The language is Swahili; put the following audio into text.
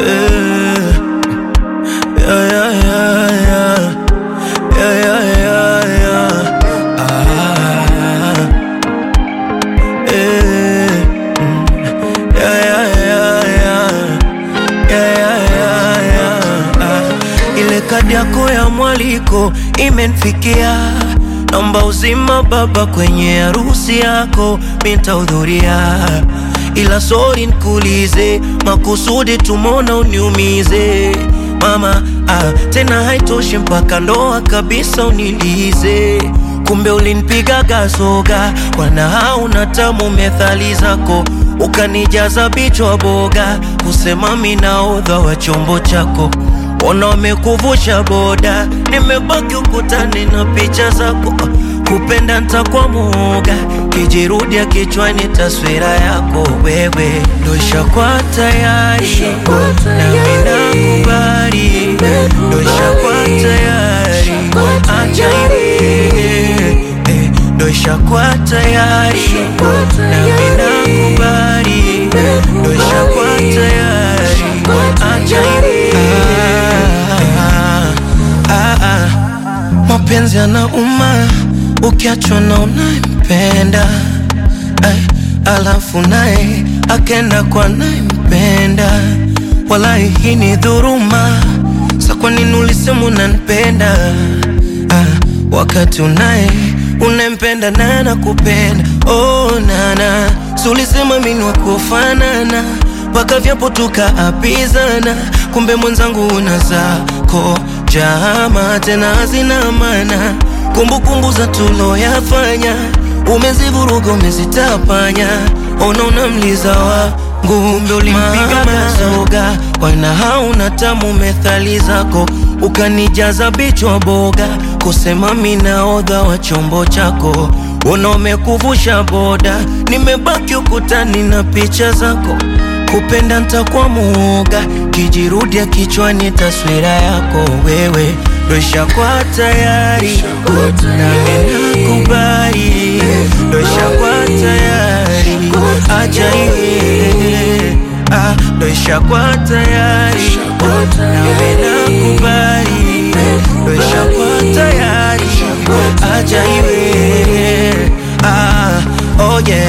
Eh, yeah, yeah, yeah, yeah. Yeah, yeah, yeah, yeah. Ah, eh, mm. Yeah, yeah, yeah, yeah. Yeah, yeah, yeah, yeah. Ah, ile kadi yako ya mwaliko imenfikia, naomba uzima baba kwenye harusi yako mitahudhuria, ila sori nkulize makusudi tumona uniumize mama ah, tena haitoshi mpaka ndoa kabisa unilize kumbe ulinipiga gasoga wana hauna tamu methali zako ukanijaza bichwa boga kusema minaodha wa chombo chako ona wamekuvusha boda nimebaki ukutani na picha zako kupenda ntakwa muoga kijirudia kichwani taswira yako wewe ndosha kwa tayari nami nakubali ndosha kwa tayari acha iwe ndosha kwa tayari nami nakubali ndosha kwa tayari acha iwe ah, ah, ah. mapenzi yanauma ukiachwa na unayempenda Ay, alafu naye akenda kwa nayempenda walai hii ni dhuruma sa kwa nini ulisema unanipenda ah, wakati unaye unempenda naye anakupenda oh, nana si ulisema mini wakufanana mpaka vyapo tukaapizana kumbe mwenzangu una zako jama tena hazina maana kumbukumbu za tuloyafanya umezivuruga umezitapanya ona unamliza wangu kumbe ulimpiga gasoga wana hauna tamu methali zako ukanijaza bichwa boga kusema minaodha wa chombo chako ona umekuvusha boda nimebaki ukutani na picha zako kupenda ntakwa muoga kijirudia kichwani taswira yako wewe dosha kwa tayari nami nakubali dosha kwa tayari acha iwe ah, dosha kwa tayari nami nakubali dosha kwa tayari acha iwe ah, oh yeah